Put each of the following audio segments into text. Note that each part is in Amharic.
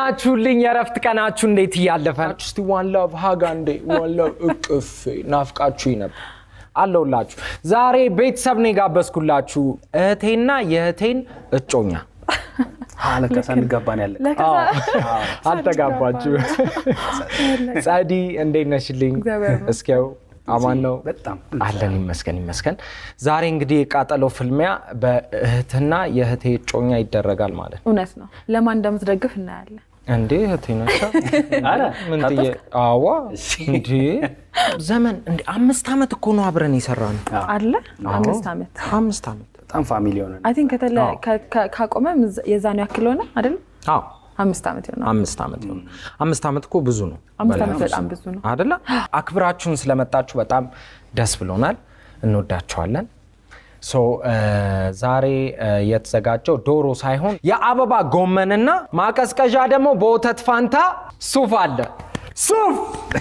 ናችሁልኝ? የእረፍት ቀናችሁ እንዴት እያለፈ ነው? እስቲ ዋን ላቭ ሀጋ እንዴ ዋን ላቭ እቅፍ ናፍቃችሁ ነበር አለሁላችሁ። ዛሬ ቤተሰብ ነው የጋበዝኩላችሁ እህቴና የእህቴን እጮኛ ለከሳ እንጋባን ያለ አልተጋባችሁ። ጸዲ እንዴት ነሽልኝ? እስኪያው አማን ነው በጣም አለን ይመስገን ይመስገን። ዛሬ እንግዲህ የቃጠሎ ፍልሚያ በእህትና የእህቴ እጮኛ ይደረጋል ማለት ነው። እውነት ነው። ለማን እንደምትደግፍ እናያለን። እንዴ እህቴ ነች አረ ምን ጥዬ አዋ እንዴ ዘመን እንዴ አምስት ዓመት እኮ ነው አብረን የሰራ ነው። አለ አምስት ዓመት አምስት ዓመት በጣም ፋሚሊ ሆነ አይ ቲንክ ካቆመ የዛኑ ያክል ሆነ አይደል? አዎ አምስት ዓመት ይሆናል። አምስት ዓመት ነው። አምስት ዓመት እኮ ብዙ ነው አምስት ዓመት በጣም ብዙ ነው። አደለ? አክብራችሁን ስለመጣችሁ በጣም ደስ ብሎናል። እንወዳችኋለን። ሶ ዛሬ የተዘጋጀው ዶሮ ሳይሆን የአበባ ጎመንና ማቀዝቀዣ ደግሞ በወተት ፋንታ ሱፍ አለ። ሱፍ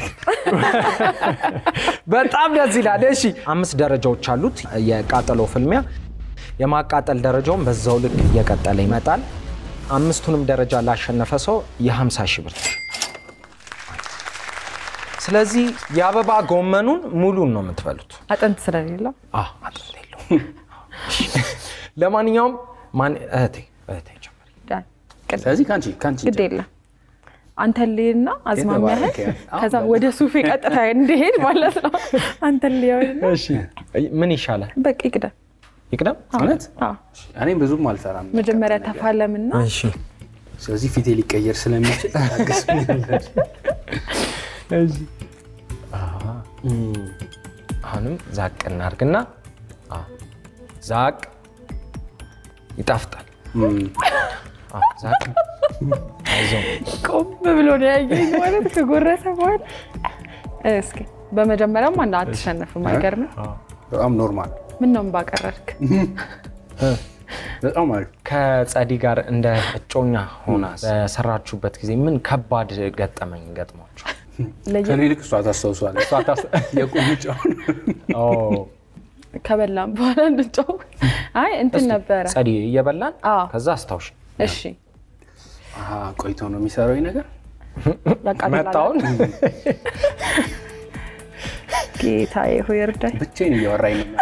በጣም ደስ ይላል። እሺ አምስት ደረጃዎች አሉት የቃጠሎ ፍልሚያ። የማቃጠል ደረጃውን በዛው ልክ እየቀጠለ ይመጣል። አምስቱንም ደረጃ ላሸነፈ ሰው የ50 ሺህ ብር ስለዚህ የአበባ ጎመኑን ሙሉን ነው የምትበሉት። አጥንት ስለሌለው አዎ፣ አጥንት የለውም። ለማንኛውም ማን እህቴ እህቴ ጀምሪ። ዳን፣ ቅድ- ስለዚህ ከአንቺ ከአንቺ ግድ የለም አንተ ልይና አዝማሚያህን የተባረከ ያህል። ከዛ ወደ ሱፌ ቀጥታ እንዲሄድ ማለት ነው። አንተ ልየውና ምን ይሻላል? በቃ ይቅደም። ይቅደም። እውነት አዎ፣ እኔም ብዙም አልፈራም። መጀመሪያ ተፋለምና እሺ ስለዚህ ፊቴ ሊቀየር ስለሚችል ታገሱኛላችሁ። አሁንም ዛቅ እናርግና አዎ፣ ዛቅ ይጣፍጣል። እም፣ አዎ፣ ዛቅ አይዞህ። ቆም ብሎ ነው ያየኝ ማለት ከጎረሰ በኋላ እስኪ በመጀመሪያም አንድ አትሸነፍም። አይገርምም? በጣም ኖርማል ምን ነው ባቀረርክ? በጣም አሪፍ ከጸዲ ጋር እንደ እጮኛ ሆና በሰራችሁበት ጊዜ ምን ከባድ ገጠመኝ ገጥሟችሁ? ከኔ ልክ እሷ ታስታውሷለች። የቁምጫውን ኦ፣ ከበላም በኋላ እንጫው አይ እንትን ነበረ። ጸዲ እየበላን አዎ። ከዛ አስታውሽ እሺ አሀ፣ ቆይቶ ነው የሚሰራው ይህ ነገር። ያቃጥላል። መጣውን ጌታዬ ሆይ እርዳኝ። ብቻዬን እያወራኝ ነው።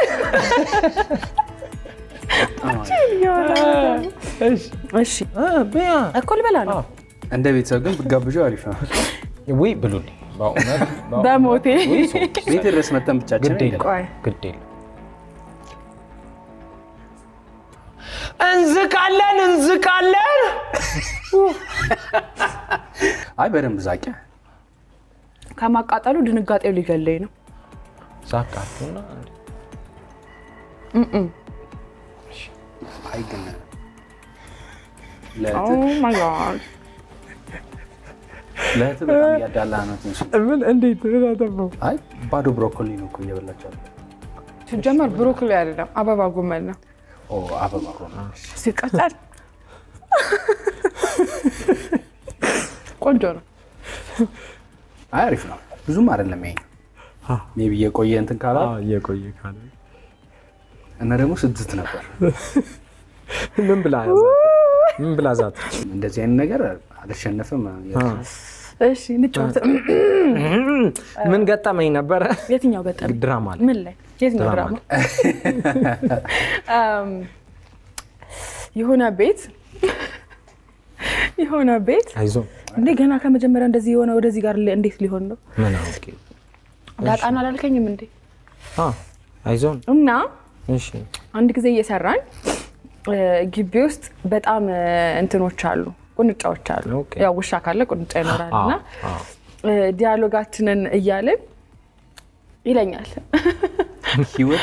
እሺ እኮ ልበላ ነው እንደ ቤተሰብ ግን ብጋብዣው አሪፍ ነው። ውይ ብሉልኝ በእውነት በእውነት። በሞቴ ውይ፣ ሰው ቤት ድረስ መጠን ብቻችን ግድ የለም ቆይ ግድ የለም። እንዝቃለን እንዝቃለን። አይ በደንብ ዛቂያ ከማቃጠሉ ድንጋጤው ሊገለኝ ነው። ዛቃችሁና አይ ግን ኦ ለእህትህ ማይ ጋድ ለእህትህ በጣም እያዳላ ነው ትንሽ። ምን እንዴት ምን አጠፋው? አይ ባዶ ብሮኮሊ ነው እኮ እየበላቸው ያለው። ሲጀመር ብሮኮሊ አይደለም አበባ ጎመን ነው። ኦ አበባ ሆነ። ሲቀጠል ቆንጆ ነው። አይ አሪፍ ነው። ብዙም አይደለም ይሄ ሜይ ቢ የቆየ እንትን ካላ እየቆየ ካለ እና ደግሞ ስድስት ነበር። ምን ብላ ምን ብላ ዛት እንደዚህ አይነት ነገር አልሸነፍም። እሺ እንጫወት። ምን ገጠመኝ ነበረ? የትኛው ገጠመኝ? ድራማ ላይ ምን ላይ? የትኛው ድራማ ድራማ? አም፣ የሆነ ቤት የሆነ ቤት አይዞ እንዴ ገና ከመጀመሪያ እንደዚህ የሆነ ወደዚህ ጋር ሊ- እንዴት ሊሆን ነው? ምን አውቄ ዳጣን አላልከኝም እንዴ? አ አይዞን እና እሺ አንድ ጊዜ እየሰራን እ፣ ግቢ ውስጥ በጣም እ፣ እንትኖች አሉ፣ ቁንጫዎች አሉ። ኦኬ። ያው ውሻ ካለ ቁንጫ ይኖራል አ እና አ እ፣ ዲያሎጋችንን እያልን ይለኛል ህይወቴ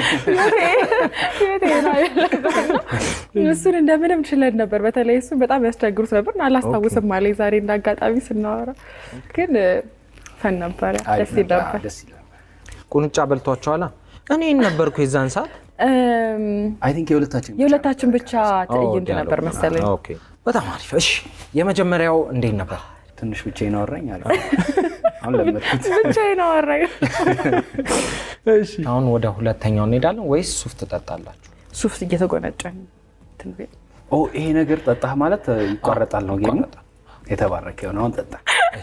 እሱን እንደምንም ችለን ነበር። በተለይ እሱ በጣም ያስቸግሩት ነበር እና አላስታውስም አለኝ ዛሬ እንደ አጋጣሚ ስናወራ፣ ግን እ፣ ፈን ነበረ፣ አሪፍ ደስ ይል ነበር። ነበር። ደስ ይላል። ቁንጫ በልቷቸዋላ። እኔ ነበርኩ የዛን ሰዓት እም፣ አይ ቲንክ የሁለታችን ብቻ የሁለታችን ብቻ ትዕይንት ዲያሎግ ነበር መሰለኝ። ኦኬ በጣም አሪፍ። እሺ የመጀመሪያው እንዴት ነበር? ትንሽ ብቻዬን አወራኝ። አሪፍ አሁን ለመድኩት። ብቻዬን አወራኝ። አሁን ወደ ሁለተኛው እንሄዳለን ወይስ ሱፍ ትጠጣላችሁ? ሱፍ እየተጎነጨን እንትን ቤት ኦ ይሄ ነገር ጠጣህ ማለት ይቋረጣል ነው ጌሙ። የተባረከ የሆነ አሁን ጠጣ።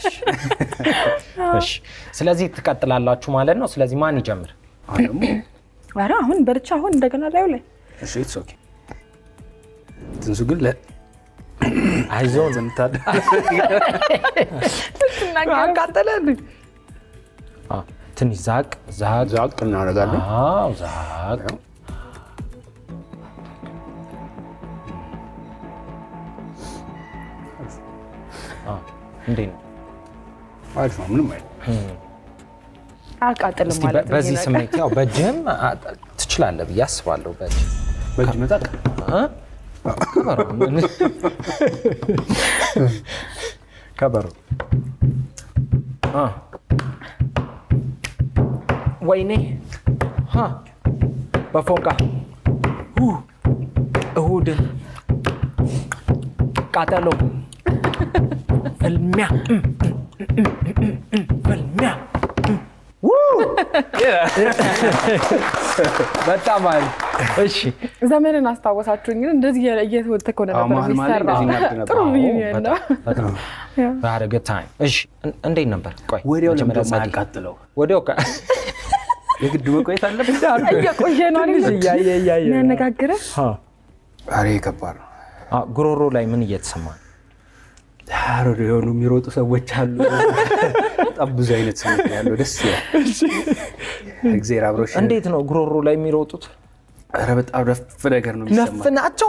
እሺ ስለዚህ ትቀጥላላችሁ ማለት ነው። ስለዚህ ማን ይጀምር? አሁን ደግሞ ኧረ አሁን በልቻ አሁን እንደገና ላዩ ላይ እሺ ኢትስ ኦኬ። ትንሱ ግን ለ አይዞን ዝምታል አቃጠለን። ትንሽ ዛቅ ዛቅ ዛቅ እናደርጋለን። አዎ ዛቅ አዎ፣ እንዴት ነው? አሪፍ ነው። ምንም አይደል። አያቃጥልም እስቲ ማለት በ- ነው በዚህ ይሄ ነገር። ስሜት ያው በእጅህም አ- ትችላለህ ብዬ አስባለሁ። በእጅ በእጅ መጣቅ እ? ከበሮ ከበሮ አ። ወይኔ ሀ በፎንቃ ሁ እሁድን ቃጠሎ ፍልሚያ እም፣ እም፣ እም፣ እም፣ እም፣ ፍልሚያ እም። ው! በጣም አሪፍ። እሺ ዘመንን አስታወሳችሁኝ። ግን እንደዚህ እየ- እየተወተከ ሆነ አዎ፣ ነበር መሀል መሀል ላይ የሚሰራው። እንደዚህ እናድርግ ነበር። ጥሩ አዎ፣ ሪዩኒየን ነው። በጣም በጣም ያ። had a good time። እሺ እን- እንዴት ነበር? ቆይ ወዲያው መጀመሪያ ለምደ ጸዲ። ማያቃጥለው ወዲያው ከ- የግድ መቆየት አለብን። እየቆየ ነው አይደል? እያየ እያየ ነው። የሚያነጋግረን አ፣ አሬ ከባድ ነው። አ፣ ጉሮሮ ላይ ምን እየተሰማ ነው? ዳር የሆኑ የሚሮጡ ሰዎች አሉ። በጣም ብዙ አይነት ስሜት ነው ያለው። ደስ ይላል። እግዜር አብሮሽ። እንዴት ነው ጉሮሮ ላይ የሚሮጡት? ኧረ በጣም ነፍ ነገር ነው የሚሰማ። ናቸው።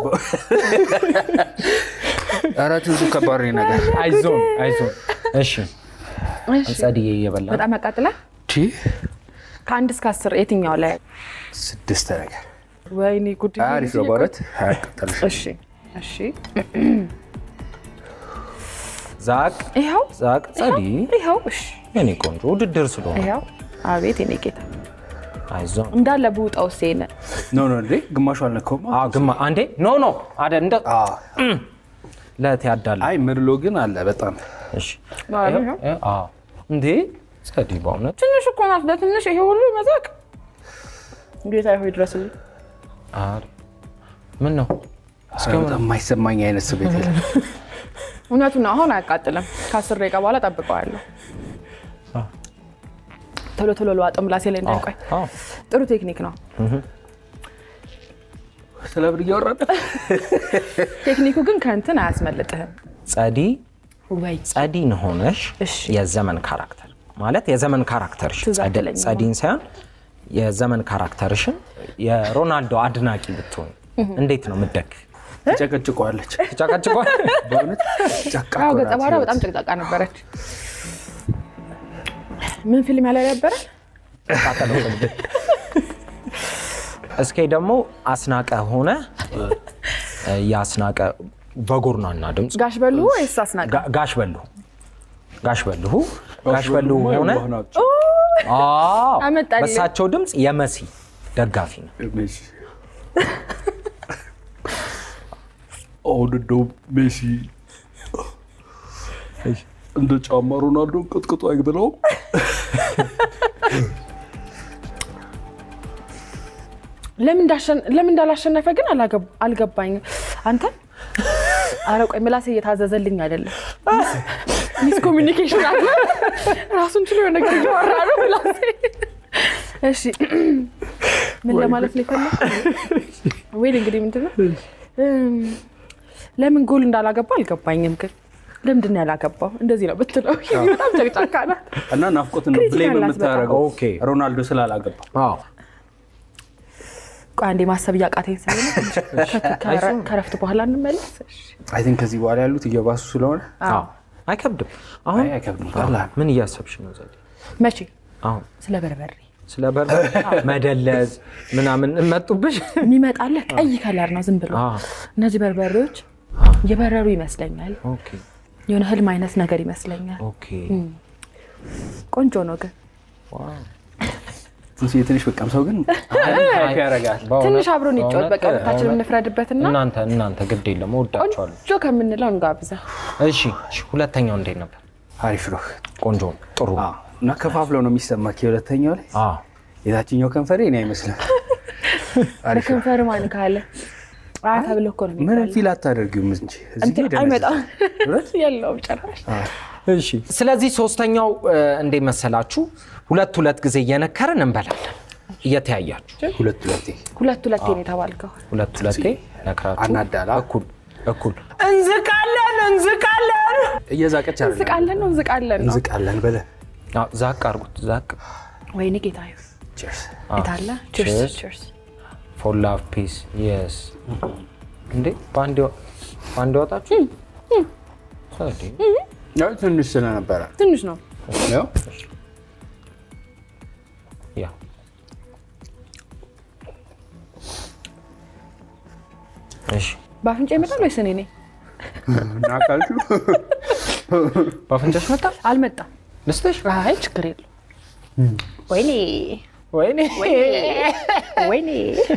ኧረ ትንሱ ከባድ ነው ነገር አይዞን አይዞን። እሺ እሺ። ጸድዬ እየበላ ነው። በጣም ያቃጥላል። ቺ ከአንድ እስከ አስር የትኛው ላይ? ስድስት ነገር ወይኔ ጉድ! አሪፍ ነው በእውነት አያቃጥልም። እሺ እሺ፣ ዛቅ ይኸው ዛቅ ጸዲ ይኸው፣ እሺ የኔ ቆንጆ ውድድር ስለሆነ ይኸው። አቤት የኔ ጌታ አይዞን። እንዳለ ብውጣው ሴነ ኖ ኖ እንዴ ግማሹ አልነካውም። አ ግማ አንዴ ኖ ኖ አደ እንደ አዎ። ለት ያዳለ አይ ምድሎ ግን አለ በጣም እሺ አ እንዴ ጸዲ በእውነት ትንሽ እኮ ናት። ለትንሽ ይሄ ሁሉ መዛቅ ጌታ ሆይ ድረስልኝ። አሪ ምን ነው ኧረ በጣም የማይሰማኝ አይነት ስሜት የለም። እውነቱን ነው። አሁን አያቃጥልም። ከአስር ደቂቃ በኋላ ጠብቀዋለሁ። ቶሎ ቶሎ ለዋጠው ምላሴ ላይ እንዳይቆይ። አዎ ጥሩ ቴክኒክ ነው። ስለ ብር እያወራን ቴክኒኩ ግን ከእንትን አያስመልጥህም ጸዲ ወይ ጸዲን ሆነሽ እሺ። የዘመን ካራክተር ማለት የዘመን ካራክተርሽ ትዝ ጸዲ- አትለኝም። ጸዲን ሳይሆን የዘመን ካራክተርሽን የሮናልዶ አድናቂ ብትሆን እንዴት ነው ምደግ ትጨቀጭቀዋለች። ተጫቃጭቋል በእውነት ጨቃ አዎ፣ እኮ ገጸ ናት ባህሪዋ ህይወት። በጣም ጭቅጫቃ ነበረች። ምን ፊልም ያለ ነበረ? እስኪ ደግሞ አስናቀ ሆነ የአስናቀ በጎርናና ድምፅ ጋሽ በሉ ወይስ አስናቀ? ጋ- ጋሽ በልሁ ጋሽ በልሁ ጋሽ በልሁ ሆነ የዋህ ናቸው። አዎ፣ አመጣልኝ። በእሳቸው ድምፅ የመሲ ደጋፊ ነው ሜሲ አሁን እንደው ሜሲ እንደ ጫማ ሮናልዶን ቅጥቅጦ አይብለውም። ለምን እንዳሸን- ለምን እንዳላሸነፈ ግን አላገብ- አልገባኝም። አንተ አረ ቆይ ምላሴ እየታዘዘልኝ አይደለም። ሚስ ኮሚኒኬሽን አለ። ራሱን ችሎ የሆነ ነገር እያወራ ነው ምላሴ። እሺ ምን ለማለት ነው የፈለግ ወይ እንግዲህ ምንድን ነው እም፣ ለምን ጎል እንዳላገባ አልገባኝም። ግን ለምንድን ነው ያላገባው? እንደዚህ ነው ብትለው በጣም ጨቅጫካ ናት። እና ናፍቆትን ነው ክሪቲካል ብሌም ናት የምታደርገው ኦኬ። ሮናልዶ ስላላገባ አዎ ቆይ አንዴ ማሰብ እያቃተኝ ስለሆነ ከረ- ከረፍት በኋላ እንመለስ። እሺ። አይ ቲንክ ከዚህ በኋላ ያሉት እየባሱ ስለሆነ አዎ። አይከብድም አሁን አይ አይከብድም። ቀላል ምን እያሰብሽ ነው ዘዴ መቼ አሁን ስለ በርበሬ ስለ በር መደለዝ ምናምን መጡብሽ የሚመጣልህ ቀይ ከለር ነው ዝም ብሎ አዎ። እነዚህ በርበሬዎች የበረሩ ይመስለኛል። ኦኬ የሆነ ህልም አይነት ነገር ይመስለኛል። ኦኬ ቆንጆ ነው ግን ዋው ትንሽ የትንሽ በቃም ሰው ግን ሃይፕ ያደርጋል። በእውነት- ትንሽ አብሮን ይጫወት። በቃ በእውነት- ሁለታችን በእውነት እንፍረድበትና እናንተ እናንተ ግድ የለም እወዳችኋለሁ ቆንጆ ከምንለው እንጋብዛ። እሺ እሺ ሁለተኛው እንዴት ነበር አሪፍ ነው። ቆንጆ ጥሩ አዎ። እና ከፋፍለው ነው የሚሰማ የሁለተኛው ላይ አዎ የታችኛው ከንፈሬ እኔ አይመስልም። አሪፍ ነው። በከንፈር ማን ካለ አያ ተብሎ እኮ ነው ምንም የሚባለው። ፊል አታደርጊውም እንጂ እዚህ እንትን ጋር አይመጣም ይደነዝዛል። እውነት? የለውም ጭራሽ። እሺ ስለዚህ ሶስተኛው እ፣ እንዴት መሰላችሁ ሁለት ሁለት ጊዜ እየነከርን እንበላለን እየተያያችሁ ሁለት ሁለቴ ሁለት ሁለቴ ነው የተባልከው። ሁለት ሁለቴ ነክራችሁ አናዳላ እኩል እኩል እንዝቃለን እንዝቃለን እየዛቀች አይደለም። እንዝቃለን ነው እንዝቃለን ነው። እንዝቃለን በለ አዎ፣ ዛቅ አርጉት ዛቅ ወይኔ ጌታ ቼርስ የታለ? Cheers. ቺርስ ቺርስ። ፎር ላቭ ፒስ የስ እንዴ በአንድ ወ- በአንድ ወጣችሁ ሰዲ ያው ትንሽ ስለነበረ ትንሽ ነው። ያው ያ እሺ በአፍንጫ ይመጣል ወይስ እኔ ነኝ? እና ካልሹ በአፍንጫሽ መጣ አልመጣም። ልስጥሽ አይ ችግር የለው። ወይኔ ወይኔ ወይኔ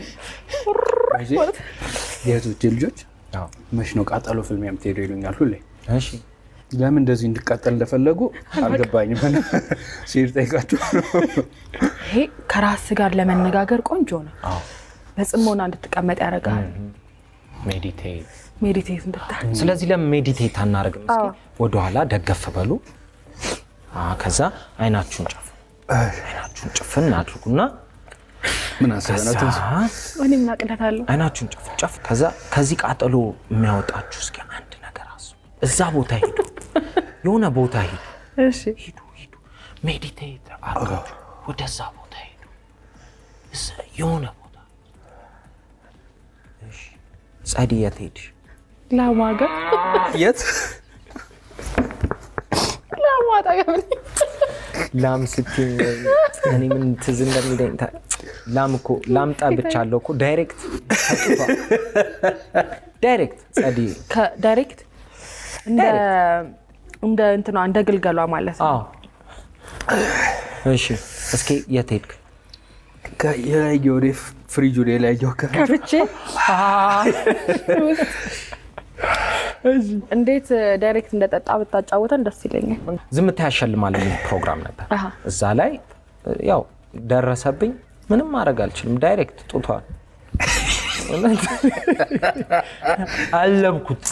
የእህቶቼ ልጆች አዎ፣ መች ነው ቃጠሎ ፊልም የምትሄዱ ይሉኛል ሁሌ። እሺ ለምን እንደዚህ እንድቃጠል እንደፈለጉ አልገባኝም። ሲሄድ ጠይቃቸው ይሄ ከራስ ጋር ለመነጋገር ቆንጆ ነው። አዎ በጽሞና እንድትቀመጥ ያደርጋል። ሜዲቴት ሜዲቴት እንድታል ስለዚህ ለምን ሜዲቴት አናደርግም? እስኪ አዎ። ወደኋላ ደገፍ በሉ። አዎ፣ ከዛ አይናችሁን ጨፍ አይናችሁን ጭፍን አድርጉና ምን አስበህ ነው ትንሱ? ከዛ እኔ ምን አቅለታለሁ? አይናችሁን ጨፍ ጨፍ። ከዛ ከዚህ ቃጠሎ የሚያወጣችሁ እስኪ አንድ ነገር አስቡ። እዛ ቦታ ሂዱ፣ የሆነ ቦታ ሂዱ፣ እሺ ሂዱ፣ ሂዱ። ሜዲቴት አድርጋችሁ ወደዛ ቦታ ሂዱ፣ እዛ- የሆነ ቦታ። እሺ፣ ጸዲ የት ሄድሽ? ላማገር የት ላማጣ ገብር ላም ስትይኝ እኔ ምን ትዝ እንደሚለኝ ታ- ላም እኮ ላም ጠብቻለሁ እኮ ዳይሬክት ከጡቷ ዳይሬክት ጸዲ ከዳይሬክት እንደ እንደ እንትኗ እንደ ግልገሏ ማለት ነው። አዎ እሺ እስኪ የት ሄድክ የላየው ወደ ፍሪጁ የላየው ከ ከፍቼ እንዴት ዳይሬክት እንደጠጣ ብታጫወተን ደስ ይለኛል። ዝምታ ያሸልማል የሚል ፕሮግራም ነበር አሃ። እዛ ላይ ያው ደረሰብኝ ምንም ማድረግ አልችልም ዳይሬክት ጡቷል እውነት አለብኩት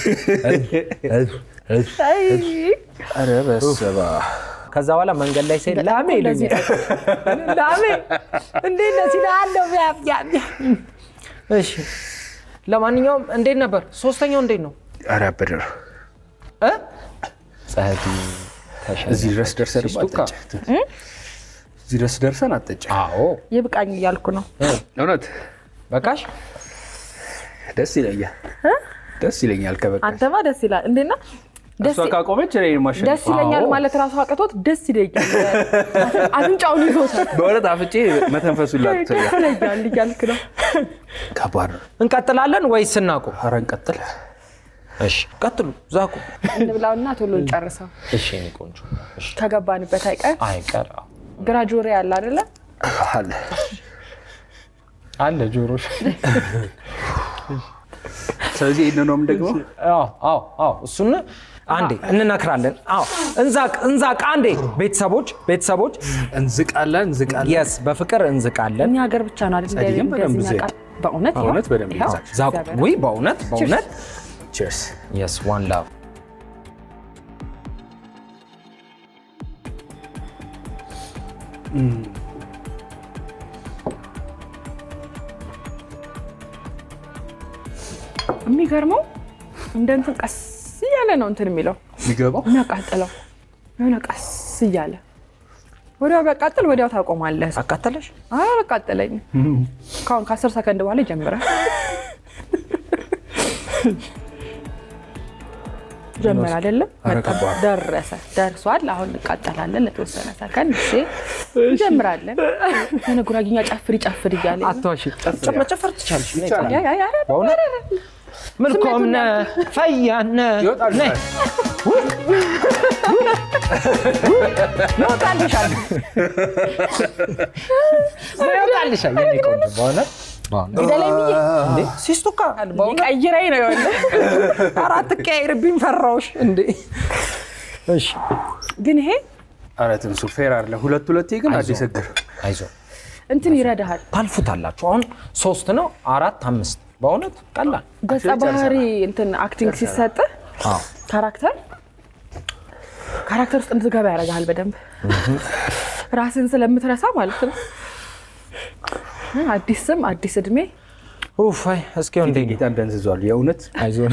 አይ፣ ኧረ በስመ አብ። ከዛ በኋላ መንገድ ላይ ሲሄድ በጣም ላሜ እንደዚህ ይሉኛል ላሜ እንዴት ነህ ሲልሃለሁ ቢያብ ቢያብ ቢያብ። እሺ ለማንኛውም እንዴት ነበር ሶስተኛው እንዴት ነው ኧረ አበደር እ ጸዲ ተሸነፈ። እዚህ ድረስ ደርሰን ሲስቱካ። አጠጭ እዚህ ድረስ ደርሰን አጠጭ አዎ ይብቃኝ እያልኩ ነው። እውነት በቃሽ ደስ ይለኛል ደስ ይለኛል ከበቃ አንተማ ደስ ይላል እንዴና ደስ እሷ ካቆመች እኔ ማሸነፍ ደስ ይለኛል አዎ። ማለት ራሱ አቅቶት ደስ ይለኛል። አፍንጫውን ይዞታል በእውነት አፍጬ መተንፈሱን ላቅቶኛል ይለኛል እያልክ ነው። ከባድ ነው እንቀጥላለን ወይስ እናቁም? ኧረ እንቀጥል እሺ ቀጥሉ ዛቁ። እንብላውና ቶሎ እንጨርሰው እሺ የእኔ ቆንጆ እሺ ከገባንበት አይቀር አይቀር አዎ። ግራ ጆሮ ያለ አይደለ? አለ አለ ጆሮሽ ስለዚህ ይህንነውም ደግሞ አዎ አዎ አዎ እሱን አንዴ እንነክራለን። አዎ እንዛቅ እንዛቅ አንዴ ቤተሰቦች ቤተሰቦች እንዝቃለን እንዝቃለን የስ በፍቅር እንዝቃለን። እኛ ሀገር ብቻ ነው አይደል? ጸዲ ግን በደንብ እንደዚህ ዝቅ። የሚያውቃል። በእውነት ይኸው፣ በእውነት በደንብ ይኸው፣ ይዛል። ዛቁ እግዚአብሔር ወይ በእውነት በእውነት ቺርስ የስ ዋን ላቭ የሚገርመው እንደ እንትን ቀስ እያለ ነው እንትን የሚለው የሚገባው የሚያቃጥለው የሆነ ቀስ እያለ ወዲያው ቢያቃጥል ወዲያው ታቆማለህ። አቃተለሽ? አይ አላቃጠለኝም። ካሁን ከአስር ሰከንድ በኋላ ይጀምራል። ጀመረ አይደለም ኧረ መጣ፣ ከባድ። ደረሰ፣ ደርሷል። አሁን እንቃጠላለን ለተወሰነ ሰከንድ እሺ፣ እንጀምራለን። የሆነ ጉራጌኛ ጨፍሪ ጨፍር እያለ አትዋሺ። መጨፈር ትቻለሽ። ነይ ይቻላል። ያ- ያ- ያ- ያ- በእውነት ምልኮምነ ፈያነ ይወጣል ነይ ይወጣልሻል ይወጣልሻል የኔ ቆንጆ በእውነት በእውነት ግደለኝ ብዬ እንዴ ሲስቱካ በእውነት ቀይረኝ ነው የሆነ አራት ቀያይርብኝ ፈራውሽ እንዴ እሺ ግን ይሄ ኧረ ትንሱ ፌር አለ ሁለት ሁለቴ ግን አይዞህ። አዲስ እግር አይዞ እንትን ይረዳሃል። ታልፉታላችሁ አሁን ሶስት ነው አራት አምስት በእውነት ቀላል ገጸ ባህሪ እንትን አክቲንግ ሲሰጥ አዎ። ካራክተር ካራክተር ውስጥ እንድትገባ ያደርግሃል በደንብ ራስን ስለምትረሳ ማለት ነው። አዲስ ስም አዲስ እድሜ ኡፍ አይ እስኪ እንዴ ጌታ እንደንዝዟል የእውነት አይዞን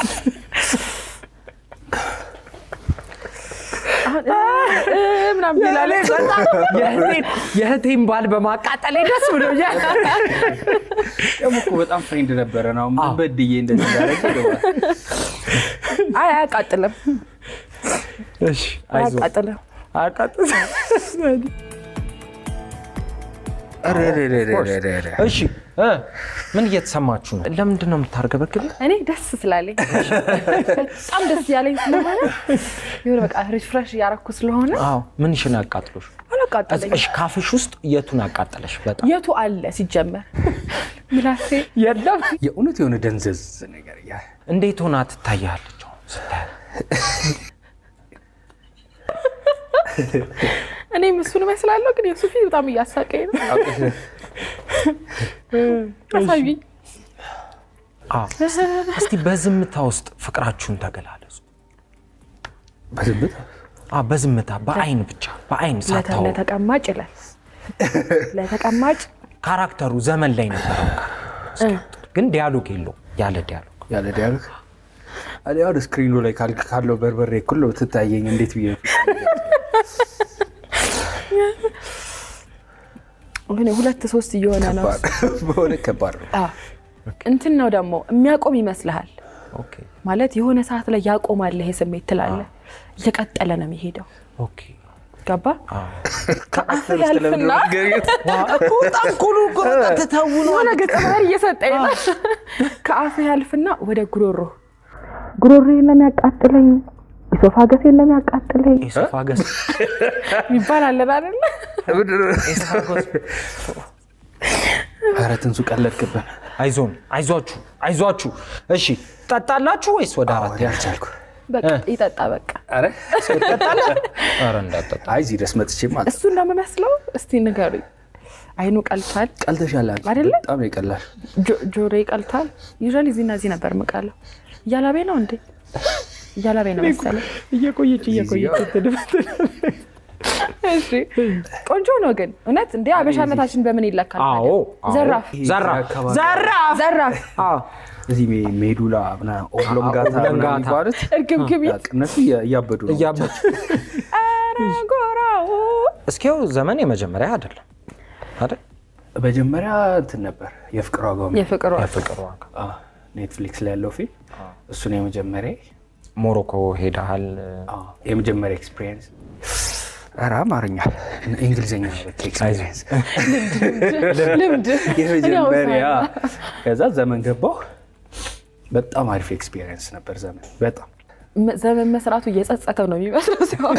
አሁን እ- እ- ምናምን ይላል። የእህቴን- የእህቴን ባል በማቃጠል ደስ ብሎኛል። ደግሞ እኮ በጣም ፍሬንድ ነበረ ነው ምን በድዬ እንደዚህ እንዳደረገ ይገባል። አይ አያቃጥልም፣ እሺ አይዞን አያቃጥልም። አቃጥል ኧረ ኧረ ኧረ ኧረ ኧረ። እሺ እ ምን እየተሰማችሁ ነው? ለምንድን ነው የምታርገበግብ? እኔ ደስ ስላለኝ በጣም ደስ ያለኝ ስለሆነ የሆነ በቃ ሪፍሬሽ እያረኩ ስለሆነ አዎ ምንሽን አቃጥሎሽ? አላቃጠለኝ። እሺ ካፍሽ ውስጥ የቱን አቃጠለሽ? በጣም የቱ አለ ሲጀመር ምላሴ የለም። የእውነት የሆነ ደንዘዝ ነገር ያ እንዴት ሆና ትታያለች አሁን ስታያት? እኔም እሱን እመስላለሁ፣ ግን የሱ ፊት በጣም እያሳቀኝ ነው። አሳዩኝ። አዎ። እስቲ በዝምታ ውስጥ ፍቅራችሁን ተገላለጹ። በዝምታ አዎ፣ በዝምታ በአይን ብቻ በአይን ለተ- ሳታወሩ ለተቀማጭ ይላል ለተቀማጭ ካራክተሩ ዘመን ላይ ነበረው ግን ዲያሎግ የለው ያለ ዲያሎግ ያለ ዲያሎግ እኔ አሁን ስክሪኑ ላይ ካል- ካለው በርበሬ እኩል ነው ትታየኝ። እንዴት ብዬ ግን ሁለት ሶስት እየሆነ ነው። ከባድ በሆነ ከባድ ነው። አዎ። እንትን ነው ደግሞ የሚያቆም ይመስልሃል ኦኬ ማለት የሆነ ሰዓት ላይ ያቆማል ይሄ ስሜት ትላለህ። እየቀጠለ ነው የሚሄደው። ኦኬ ገባ አዎ። ከአፍ ያልፍና እኮ በጣም ኩሉ ትተውኑ የሆነ ገጸ ባህሪ እየሰጠኝ ነው። ከአፍ ያልፍና ወደ ጉሮሮ ጉሮሮዬን ነው የሚያቃጥለኝ፣ ኢሶፋገሴን ነው የሚያቃጥለኝ ኤሶፋገስ ይባል አለን አይደለ? ኧረ ትንሱ ቀለድክብን። አይዞን አይዟችሁ አይዟችሁ እሺ ጠጣላችሁ ወይስ ወደ አራት ወደ አልቻልኩ። በቃ ይጠጣ በቃ ኧረ ኧረ እንዳጠጣ አይ እዚህ ድረስ መጥቼ ማለት እሱ እንደምመስለው እስቲ ንገሩኝ። አይኑ ቀልቷል ቀልተሻል አንቺ። አይደለ? በጣም ነው ይቀላል። ጆ- ጆሮዬ ቀልቷል። ዩዥዋሊ እዚህና እዚህ ነበር የምቀለው። እያላቤ ነው እንዴ? እያላቤ ነው መሰለኝ። እየቆየች እየቆየች እሺ ቆንጆ ነው ግን እውነት እንዴ አበሻነታችን በምን ይለካል? አዎ ታዲያ? አዎ። ዘራፍ ዘራፍ አካባቢ- ዘራፍ ዘራፍ አዎ እዚህ ሜ- ሜዱላ ምናምን ኦብሎንጋታ ኦብሎንጋታ። ምናምን የሚባሉት እርግብግቢ በቃ እነሱ እያ- እያበዱ ነው። እያበች ኧረ ጎራው እስኪው ዘመን የመጀመሪያ አይደለም አይደል መጀመሪያ እንትን ነበር የፍቅር ዋጋው የሚል የፍቅር ዋጋ የፍቅር ዋጋ አ፣ ኔትፍሊክስ ላይ ያለው ፊልም እሱ ነው የመጀመሪያ ሞሮኮ ሄደሃል አ፣ የመጀመሪያ ኤክስፒሪየንስ ኧረ አማርኛ እንግሊዝኛ ነው በቃ ኤክስፒሪየንስ ልምድ የመጀመሪያ ከዛ ዘመን ገባሁ በጣም አሪፍ ኤክስፒሪየንስ ነበር ዘመን በጣም መ- ዘመን መስራቱ እየጸጸተው ነው የሚመስለው ሲሆን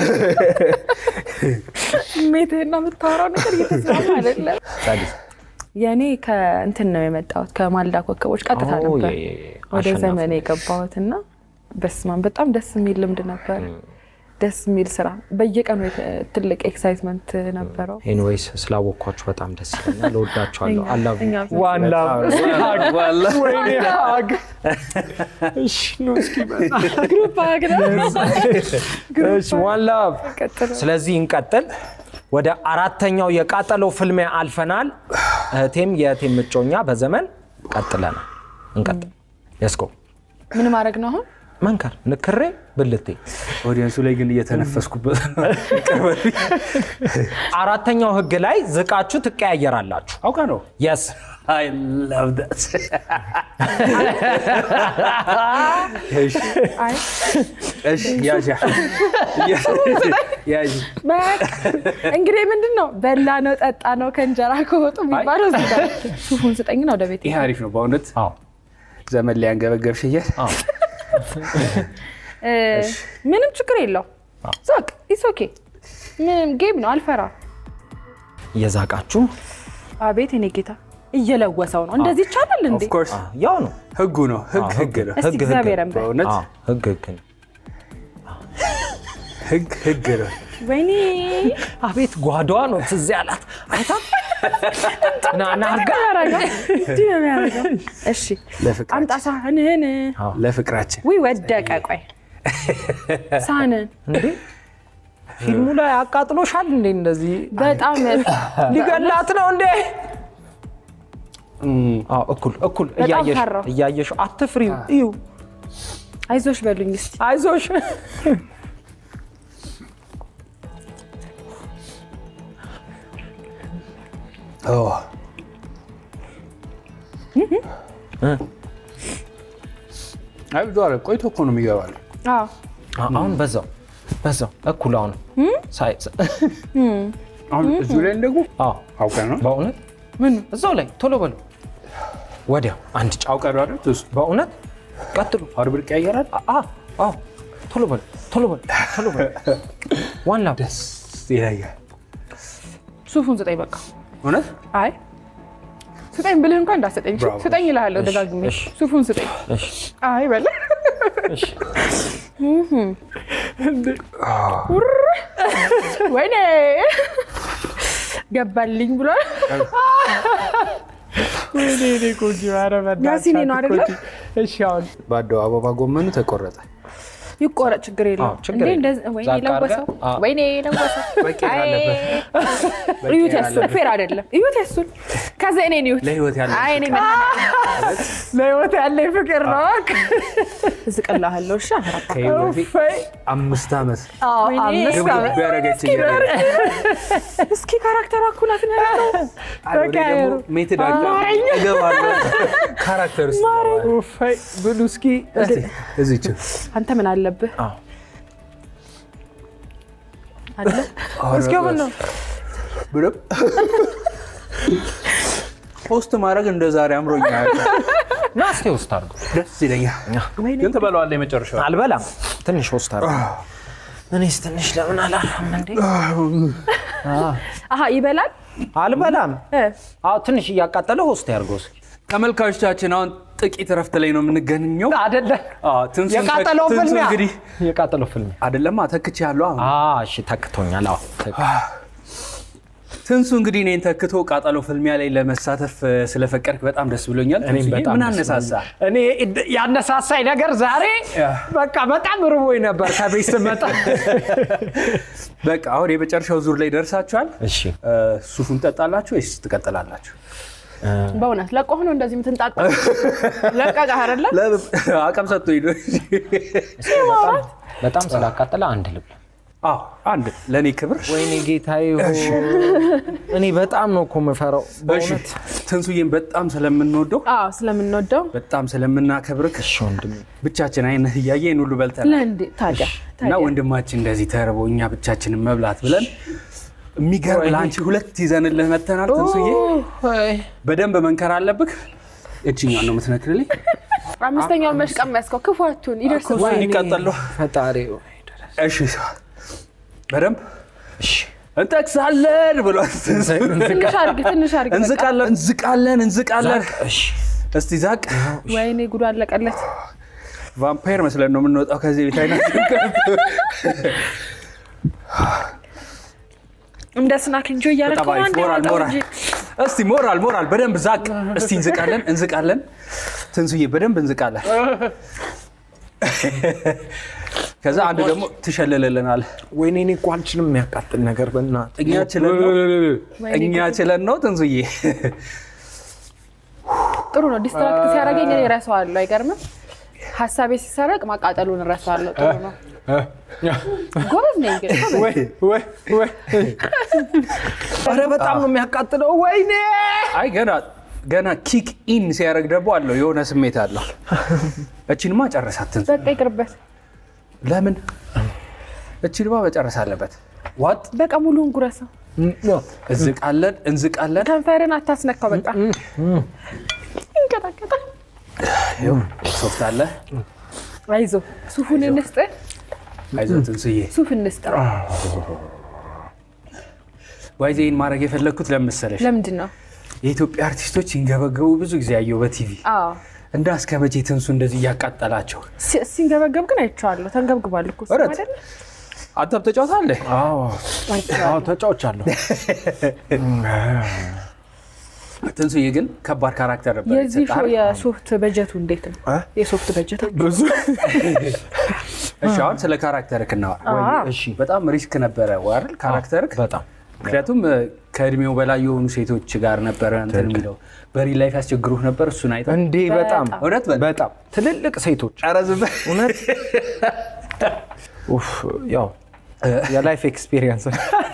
ስሜትህና የምታወራው ነገር እየተስማማ አይደለም። ጸዲስ የእኔ ከእንትን ነው የመጣሁት ከማልዳ ኮከቦች ቀጥታ ኦ፣ ነበር የ- የ- ወደ አሸናፊ ዘመን የገባሁት እና በስማን በጣም ደስ የሚል ልምድ ነበር። ደስ የሚል ስራ በየቀኑ የተ- ትልቅ ኤክሳይትመንት ነበረው። ኤኒዌይስ ስላወቅኳችሁ በጣም ደስ ይለኛል። እወዳችኋለሁ። እኛ- አላቭ እኛም ዋን ላቭ ወይኔ ሀግ እሺ ነው እስኪ ግሩፕ አግረ እሺ ዋን ላቭ ቀጥሎ ስለዚህ እንቀጥል። ወደ አራተኛው የቃጠሎ ፍልሚያ አልፈናል። እህቴም የእህቴም እጮኛ በዘመን ቀጥለናል። እንቀጥል። የስኮ ምን ማድረግ ነው አሁን? መንከር ንክሬ ብልቴ ኦዲየንሱ ላይ ግን እየተነፈስኩበት አራተኛው ህግ ላይ ዝቃችሁ ትቀያየራላችሁ። አውቃ ነው የስ I love that. እሺ፣ አይ እሺ፣ ያዣ ያዥ በቃ እንግዲህ ምንድን ነው በላ ነው ጠጣ ነው ከእንጀራ ከወጡ የሚባለው እዚህ ጋር ሱፉን ስጠኝና ወደ ቤት ይሄ አሪፍ ነው በእውነት አዎ ዘመን ላይ አንገበገብሽ እያል አዎ እ፣ ምንም ችግር የለው ዛቅ ኢስ ኦኬ ምንም ጌም ነው አልፈራ እየዛቃችሁ አቤት የኔ ጌታ እየለወሰው ነው እንደዚህ ይቻላል እንዴ ኦፍኮርስ አ፣ ያው ነው ህጉ ነው ህግ ህግ ነው እስቲ ህግ ህግ እግዚአብሔርን በል በእውነት አ፣ ህግ ህግ ነው። ህግ ህግ ነው ወይኔ አቤት ጓዳዋ ነው ትዝ ያላት አይታ ና ና አርጋ ያረጋል እንዲህ ነው የሚያደርገው። እሺ ለፍቅራችን አምጣ ሳህንህን። ለፍቅራችን ውይ ወደቀ። ቆይ ሳህንህን እንዴ ፊልሙ ላይ አቃጥሎሻል እንዴ? እንደዚህ በጣም ሊገላት ነው እንዴ? አዎ እኩል እኩል በጣም እያየሽ ፈራሁ። እያየሽ አትፍሪው። እዩ አይዞሽ በሉኝ እስቲ። አይዞሽ። ኦ፣ አይ ብዙ አለ ቆይቶ እኮ ነው የሚገባል። አዎ አ- አሁን በዛው በዛው እኩል አሁን ሳይ አሁን እዚሁ ላይ ደግሞ አዎ አውቀህ ነው በእውነት ምን እዛው ላይ ቶሎ በሉ። ወዲያው አንድ ጫው አውቀህ ነው አይደል? እሱ በእውነት ቀጥሉ። አርብ ይቀየራል። አ- አ- አዎ ቶሎ በሉ ቶሎ በሉ ቶሎ በሉ። ዋን ላብ ደስ ይለኛል። ሱፉን ስጠኝ በቃ። እውነት አይ ስጠኝ ብልህ እንኳን እንዳሰጠኝ እሺ? ብራቮ። ስጠኝ እልሃለሁ ደጋግሜ። እሺ። ሱፉን ስጠኝ። እሺ አይ በለ እሺ ውር! ወይኔ ገባልኝ ብሏል። ያሲኔ ነው አይደለ? እሺ አሁን ባዶ አበባ ጎመኑ ተቆረጠ። ይቆረጥ ችግር አዎ፣ የለውም። ችግር እንዴ የለም። እንደዚህ- ወይኔ ዛቅ አድርገህ፣ ለወሰው አዎ። ወይኔ ለወሰው መቀየር አይ፣ አለበት። እዩት ያሱን ፌር አይደለም። እዩት ያሱን ከዛ እኔን እዩት። ለህይወት ያለ አይ እኔ መድኃኒዓለም ለህይወት ያለኝ ፍቅር ነው። እዝቅልሃለሁ። እሺ አፈራባ ከህይወቴ አምስት ዓመት ወይኔ። አምስት ድብድብ ዓመት ያደረገችኝ እስኪ ካራክተሯ እኮ ናት ነው ያለው። ደግሞ ሜትድ እገባለሁ ካራክተር ውስጥ እገባለሁ። ኡፋይ ብሉ እስኪ እስቲ እዚች አንተ ምን አለብህ አዎ። አለ እስኪ ምን ነው ብሎም ፖስት ማድረግ እንደ ዛሬ አምሮኛል። ና እስኪ ውስጥ አድርገው። ደስ ይለኛል። ግን ትበለዋለህ የመጨረሻው አልበላም። ትንሽ ውስጥ አድርገው። እኔስ ትንሽ ለምን አላርፍም እንዴ? አሀ ይበላል አልበላም። እ አዎ ትንሽ እያቃጠለ ሆስት ያድርገው እስኪ። ተመልካቾቻችን አሁን ጥቂት እረፍት ላይ ነው የምንገኘው። አይደለም አዎ፣ ትንሱን የቃጠለው ትንሱ ፍልሚያ እንግዲህ የቃጠለው ፍልሚያ። አይደለማ ተክቼ ያለው አሁን አዎ እሺ ተክቶኛል። አዎ ትክክል። ትንሱ እንግዲህ እኔን ተክቶ ቃጠሎ ፍልሚያ ላይ ለመሳተፍ እ፣ ስለፈቀድክ በጣም ደስ ብሎኛል። እኔም ትንሱዬ፣ በጣም ምን ደስ አነሳሳ? እኔ ያነሳሳኝ ነገር ዛሬ ያ። በቃ በጣም ርቦኝ ነበር ከቤት ስመጣ። በቃ አሁን የመጨረሻው ዙር ላይ ደርሳችኋል። እሺ እ፣ ሱፉን ጠጣላችሁ ወይስ ትቀጥላላችሁ? በእውነት ለቆህ ነው እንደዚህ የምትንጣጣ ለቀቀህ አይደለ አቅም ሰጥቶኝ ነው። በጣም- በጣም ስላቃጠለ አንድ ልብ አዎ አንድ ለእኔ ክብር ወይኔ ጌታዬ ሆይ፣ እኔ በጣም ነው እኮ የምፈራው እሺ በእውነት። ትንሱዬን በጣም ስለምንወደው አዎ ስለምንወደው በጣም ስለምናከብርክ እሺ ወንድሜ ብቻችን አይነት እያየ ይህን ሁሉ በልተናል ለእንዴ ታዲያ እና ታዲያ ወንድማችን እንደዚህ ተርቦ እኛ ብቻችንን መብላት ብለን የሚገርም ለአንቺ ሁለት ይዘንልህ መተናል። ትንሱዬ በደንብ መንከር አለብህ። እችኛዋን ነው የምትነክርልኝ። አምስተኛውን መሽቀም ያስከው ክፏቱን ይደርስባል። ወይኔ ቀጠሎ ፈጣሪ ሆይ። እሺ በደንብ እሺ እንጠቅሳለን ብሏል። ትንሽ አድርግ ትንሽ አድርግ በቃ። እንዝቃለን እንዝቃለን እንዝቃለን። እሺ እስቲ ዛቅ። ወይኔ ጉዱ አለቀለት። ቫምፓየር መስለን ነው የምንወጣው ከዚህ ቤት አይነት እንደ ስናክ እንጆ እያደረግ በጣም አሪፍ። ሞራል ሞራል እስቲ ሞራል ሞራል በደንብ ዛቅ። እስቲ እንዝቃለን እንዝቃለን። ትንሱዬ በደንብ እንዝቃለን። ከዛ አንድ ደግሞ ትሸልልልናል። ወይኔ እኔ እኮ አልችልም የሚያቃጥል ነገር በእናትህ። እኛ ችለን ነው እኛ ችለን ነው ትንሱዬ። ጥሩ ነው። ዲስትራክት ሲያደርገኝ እኔ እረሳዋለሁ። አይገርምም? ሀሳቤ ሲሰረቅ ማቃጠሉን እረሳዋለሁ። ጥሩ ነው። ጎበዝ ነኝ ግን ጎበዝ። ወይ ወይ ወይ ኧረ በጣም ነው የሚያቃጥለው። ወይኔ አይ ገና ገና ኪክ ኢን ሲያደርግ ደግሞ አለው የሆነ ስሜት አለው። እቺንማ ጨረሳት ትንሱ። በቃ ይቅርበት። ለምን እቺንማ መጨረስ አለበት። ዋጥ በቃ ሙሉውን ጉረሰው። እንዝቃለን እንዝቃለን። ከንፈርን አታስነካው። በቃ ይንቀጣቀጣል። ይኸው ሶፍት አለ። አይዞ ሱፉን እንስጥ፣ አይዞህ ትንሱዬ። ሱፍ እንስጥ። ዋይዜን ማድረግ የፈለግኩት ለምን መሰለሽ? ለምንድን ነው? የኢትዮጵያ አርቲስቶች ሲንገበገቡ ብዙ ጊዜ ያየው በቲቪ አዎ እንዳ እስከ መቼ ትንሱ እንደዚህ እያቃጠላቸው። ሲ- ሲንገበገብ ግን አይቼዋለሁ። ተንገብግቧል እኮ እሱ እረት። አይደለ? አንተም ተጫውታለህ? አዎ አዎ ተጫውቻለሁ። ትንሱዬ ግን ከባድ ካራክተር ነበር የዚህ ሾው የተሰጠህ። የሶፍት በጀቱ እንዴት ነው? የሶፍት በጀት ብዙ እሺ አሁን ስለ ካራክተርክ እናወራ። እሺ በጣም ሪስክ ነበረ አይደል ካራክተርክ? በጣም ምክንያቱም እ፣ ከእድሜው በላይ የሆኑ ሴቶች ጋር ነበረ እንትን የሚለው በሪል ላይፍ ያስቸግሩህ ነበር። እሱን አይተህ እንዴ በጣም እውነት በል። በጣም ትልልቅ ሴቶች ኧረ ዝም በል። እውነት ኡፍ ያው የላይፍ ኤክስፒሪየንስ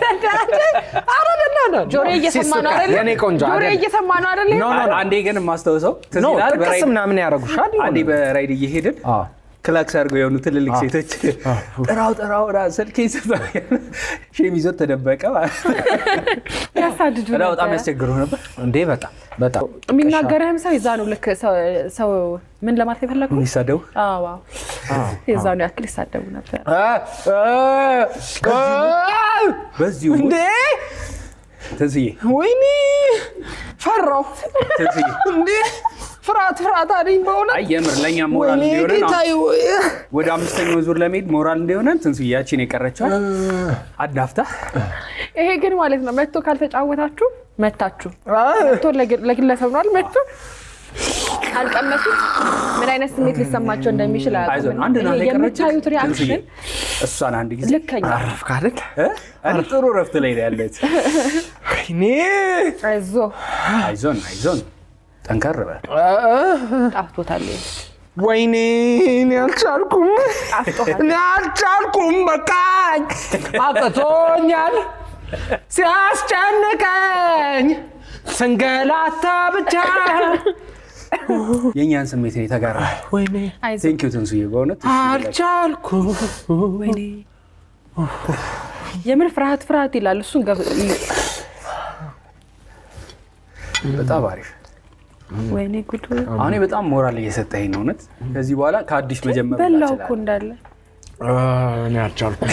ጆሮ እየሰማ ነው አይደለ? የኔ ቆንጆ ጆሮ አይደል? እየሰማ ነው አይደለ? ኖ ኖ ኖ አንዴ ግን የማስታውሰው ትዝ ኖ ይልሃል? ጥቅስ በራይድ- ምናምን ያደርጉሻል አንዴ በራይድ እየሄድን አዎ። ክላክስ አድርገው የሆኑ ትልልቅ ሴቶች ጥራው ጥራው ራ ስልኬ ሼም ይዞት ተደበቀ ማለት ነው። ያሳድዱ እና በጣም ነበረ። ያስቸግሩ ነበር። እንዴ በጣም በጣም የሚናገርህም ሰው የዛ ነው ልክ ሰው- ሰው ምን ለማለት የፈለጉ የሚሳደቡ የዛኑ ያክል ይሳደቡ ነበር። በዚሁ እንዴ ትንስዬ ወይኔ ፈራው ትንስዬ እንዴ ፍርሃት ፍርሃት አለኝ በእውነት አይ የምር ለእኛ ሞራል ወይኔ እንዲሆነን አሁን ጌታዬ ወደ አምስተኛው ዙር ለመሄድ ሞራል እንዲሆነን ትንስዬ ያቺን የቀረችዋል አዳፍታ ይሄ ግን ማለት ነው መጥቶ ካልተጫወታችሁ መታችሁ መጥቶ ለግ- ለግለሰብ ነው አይደል? መጥቶ ካልቀመሱት ምን አይነት ስሜት ሊሰማቸው እንደሚችል አይዞን አያውቁም። አንድ ይሄ ናት የቀረችው የምታዩት ሪያክሽን እሷን አንድ ጊዜ ልከኛ አረፍክ አይደል እ? እኔ ጥሩ ረፍት ላይ ነው ያለች ወይኔ አይዞ አይዞን አይዞን ጠንከር በል ጣፍቶታል። ይሄ ወይኔ እኔ አልቻልኩም ጣፍቶታል። እኔ አልቻልኩም በቃኝ አቅቶኛል ሲያስጨንቀኝ ስንገላታ ብቻ የእኛን ስሜት ነው የተጋራ ወይኔ አይዞ ቴንኪዩ ትንሱዬ በእውነት አልቻልኩም ወይኔ የምን ፍርሃት ፍርሃት ይላል እሱን ገብ- በጣም አሪፍ ወይኔ ጉዱ አሁን በጣም ሞራል እየሰጠኝ ነው እውነት ከዚህ በኋላ ከአዲስ መጀመር ሁላ በላው እኮ እችላለሁ። እንዳለ እኔ አልቻልኩም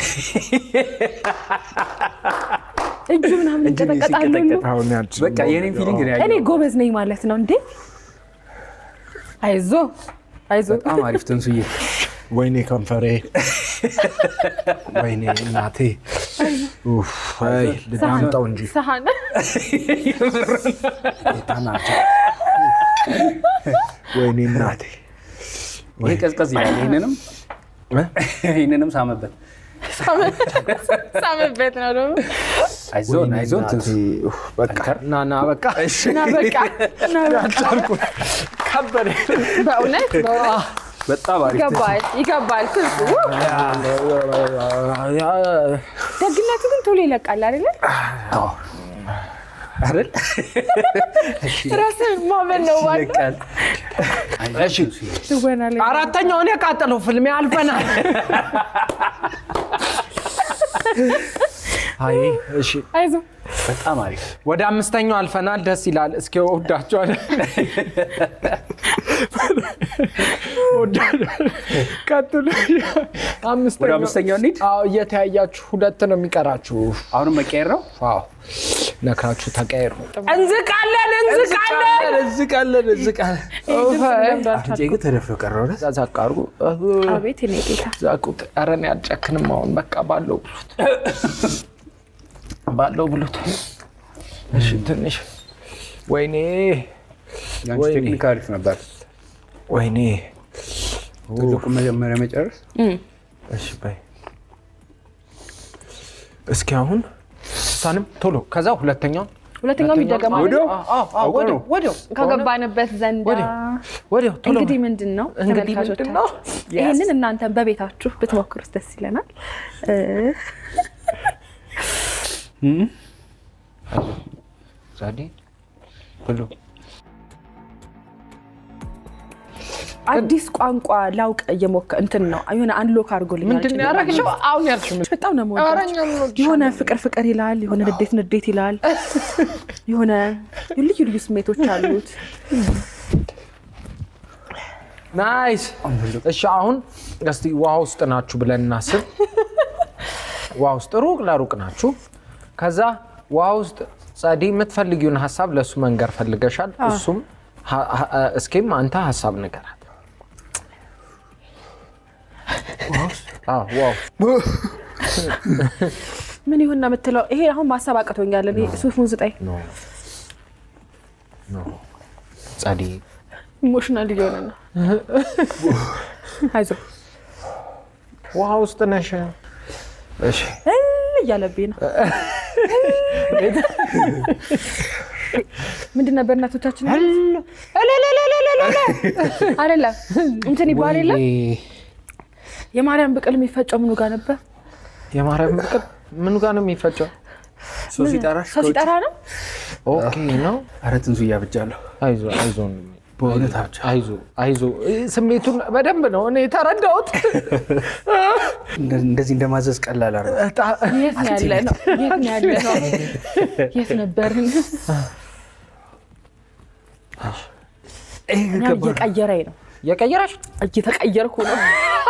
እጁ ምናምን እጅ ይንቀጠቀጣሉ ሁሉ። ሲንቀጠቀጥ አሁን ያልችልም በቃ የኔን ፊሊንግ ነው እኔ ያየው ጎበዝ ነኝ ማለት ነው እንዴ አይዞ አይዞ በጣም አሪፍ ትንሱዬ ወይኔ ከንፈሬ ወይኔ እናቴ ኡፍ፣ አይ ልዳምጠው እንጂ ሰሃን ተናቸው ወይኔ እናቴ ይሄ ቀዝቀዝ ይላል ይህንንም እ? ይህንንም ሳመበት ሳምበት ነው ደግሞ አይዞን ወይኔ አይዞን እናቴ፣ ትንሱ ኡፍ፣ በቃ ና ና በቃ እና በቃ እና በቃ አልቻልኩም ከበደ በእውነት በእውነት በጣም አሪፍ ትንሱ። ይገባል ይገባል ትንሱ ደግነቱ ግን ቶሎ ይለቃል አይደለ አዎ። አይደል ራስን ማመን ነው ዋና ይለቃል እሺ ትወና ላይ አራተኛውን የቃጠለው ፍልሜ አልፈናል አይ እሺ አይዞ በጣም አሪፍ ወደ አምስተኛው አልፈናል ደስ ይላል እስኪ ወዳቸዋል ቀጥሉ ወደ አምስተኛው አምስተኛው እንሂድ አዎ እየተያያችሁ ሁለት ነው የሚቀራችሁ አሁንም መቀየር ነው አዎ ነክራችሁ ተቀየሩ እንዝቃለን እንዝቃለን እንዝቃለን እንዝቃለን አፍንጫ ግን ተደፍሎ ቀረ ወደ ዛቅ አድርጉ አቤት የኔ ጌታ ዛቁት ኧረ እኔ አልጨክንም አሁን በቃ ባለው ብሉት ባለው ብሉት እሺ ትንሽ ወይኔ ያንቺ ወይኔ። ቴክኒክ አሪፍ ነበር ወይኔ ትልቁ መጀመሪያ መጨረስ እሺ በይ እስኪ አሁን እሷንም ቶሎ ከዛ ሁለተኛውን ሁለተኛው የሚደገም አይደል? ወዲያው አዎ፣ አዎ፣ ወዲያው ወዲያው ከገባንበት ዘንዳ ወዲያው ወዲያው ቶሎ እንግዲህ ምንድን ነው እንግዲህ ተመልካቾቻችን፣ ምንድን ነው? Yes. ይህንን እናንተን በቤታችሁ ብትሞክሩት ደስ ይለናል። እ፣ ዛዴ ብሉ አዲስ ቋንቋ ላውቅ እየሞከ እንትን ነው የሆነ አንሎክ አድርጎልኛል። ምንድን ነው ያደረግሽው አሁን ያልሽው በጣም ነው ኧረ የምወዳቸው። እኛም እንወድሻለን። የሆነ ፍቅር ፍቅር ይላል፣ የሆነ ንዴት ንዴት ይላል፣ የሆነ ልዩ ልዩ ስሜቶች አሉት። ናይስ እሺ አሁን እስቲ ውሃ ውስጥ ናችሁ ብለን እናስብ ውሃ ውስጥ ሩቅ ለሩቅ ናችሁ ከዛ ውሃ ውስጥ ጸዲ የምትፈልጊውን ሀሳብ ለእሱ መንገር ፈልገሻል እሱም ሀ- ሀ- እስኪም አንተ ሀሳብ ንገራት አዎ፣ ዋው ምን ይሁን ነው የምትለው? ይሄ አሁን ማሰብ አቅቶኛል። እኔ ሱፉን ስጠኝ። ጸዴ ኢሞሽናል እየሆነ ነው። አይዞህ ውሃ ውስጥ ነሽ። እሺ እል እያለብኝ ነው። ምንድን ነበር እናቶቻችን አይደለም እንትን ይባል የለ ወይኔ፣ የማርያም ብቅል የሚፈጨው ምኑ ጋር ነበር? የማርያም ብቅል ምኑ ጋር ነው የሚፈጨው? ሰው ሲጠራሽ ሰው ሲጠራ ነው። ኦኬ ነው። ኧረ ትንሱ እያብጃለሁ። አይዞ አይዞ በእውነት አብጃ። አይዞ አይዞ። ስሜቱን በደንብ ነው እኔ የተረዳሁት። እንደ- እንደዚህ እንደማዘዝ ቀላል አረ የት ነው ያለ ነው? የት ነው ያለ ነው? የት ነበርን? ይሄ እኔ ከባድ ነው። እየቀየረኝ ነው። የቀየራሽ እየተቀየርኩ ነው።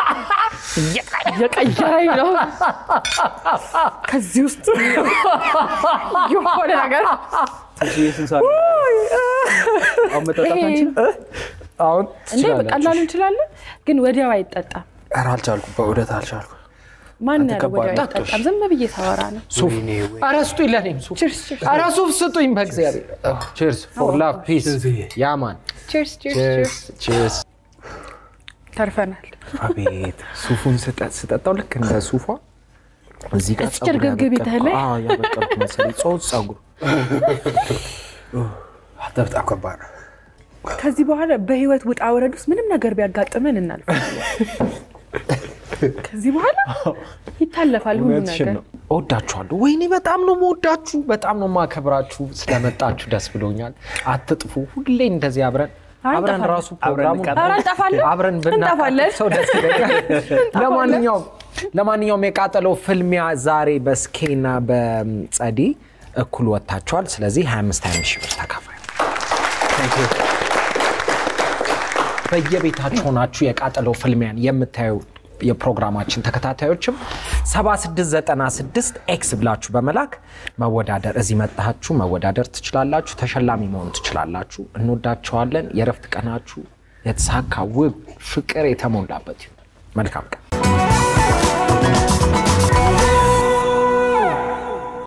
እየቀየረኝ ነው። ከዚህ ውስጥ የሆነ ነገር ትንሱዬ ስንት ሰዓት ነው? አሁን መጠጣት አንችልም? አሁን እንዴ ትችላላችሁ። በቀላሉ እንችላለን፣ ግን ወዲያው አይጠጣም። ኧረ አልቻልኩም፣ በእውነት አልቻልኩም። ማን አንተ ያለው ከባድ ወዲያው ነው። አይጠጣም? ዝም ብዬ ሳወራ ነው። ሱፍ ወይኔ ወይ። ኧረ ስጡኝ፣ ለእኔም ሱፍ ቺርስ ቺርስ ኧረ ሱፍ ስጡኝ በእግዚአብሔር። ቺርስ ፎር ላቭ ፒስ ትንሱዬ። ያማን ቺርስ ቺርስ ቺርስ። ቺርስ። ተርፈናል። አቤት ሱፉን ስጠ- ስጠጣው ልክ እንደ ሱፏ እዚህ ጋር እስኪ ፀጉር እርግብግብ ያበቀልኩ- ይተህልኝ። አዎ፣ ያበቀልኩ መሰለኝ ጾት ፀጉር አንተ በጣም ከባድ ነው። ከዚህ በኋላ በህይወት ውጣ ውረድ ውስጥ ምንም ነገር ቢያጋጥመን እናልፋለን። ከዚህ በኋላ ይታለፋል ሁሉ እውነትሽን ነገር። ነው። እወዳችኋለሁ። ወይኔ በጣም ነው መወዳችሁ፣ በጣም ነው ማከብራችሁ። ስለመጣችሁ ደስ ብሎኛል። አትጥፉ። ሁሌ እንደዚህ አብረን አይ፣ አብረን እንጠፋለን። ራሱ ፕሮግራሙን እንቀጥል። ኧረ እንጠፋለን፣ አብረን እንጠፋለን። ብናቃጥል ሰው ደስ ይለኛል። ለማንኛውም ለማንኛውም የቃጠለው ፍልሚያ ዛሬ በስኬና በጸዲ እኩል ወጥታችኋል። ስለዚህ 25 25 ሺህ ብር ተካፋይ በየቤታችሁ ሆናችሁ የቃጠለው ፍልሚያን የምታዩ የፕሮግራማችን ተከታታዮችም 7696 ኤክስ ብላችሁ በመላክ መወዳደር እዚህ መጣችሁ መወዳደር ትችላላችሁ። ተሸላሚ መሆን ትችላላችሁ። እንወዳችኋለን። የእረፍት ቀናችሁ የተሳካ ውብ ፍቅር የተሞላበት ይሁን። መልካም ቀን